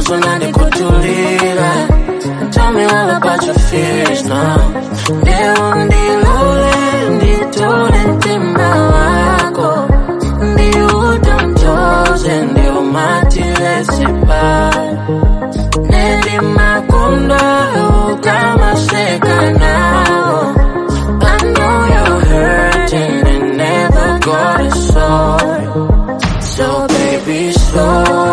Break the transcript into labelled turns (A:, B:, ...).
A: kunani kutulila Tell me all about your fears now Leo ndilole nditole mtima wako ndiutontoze ndiumatilesipa Nendi makunda ukamaseka nao I know you're hurting and never got a soul So baby slow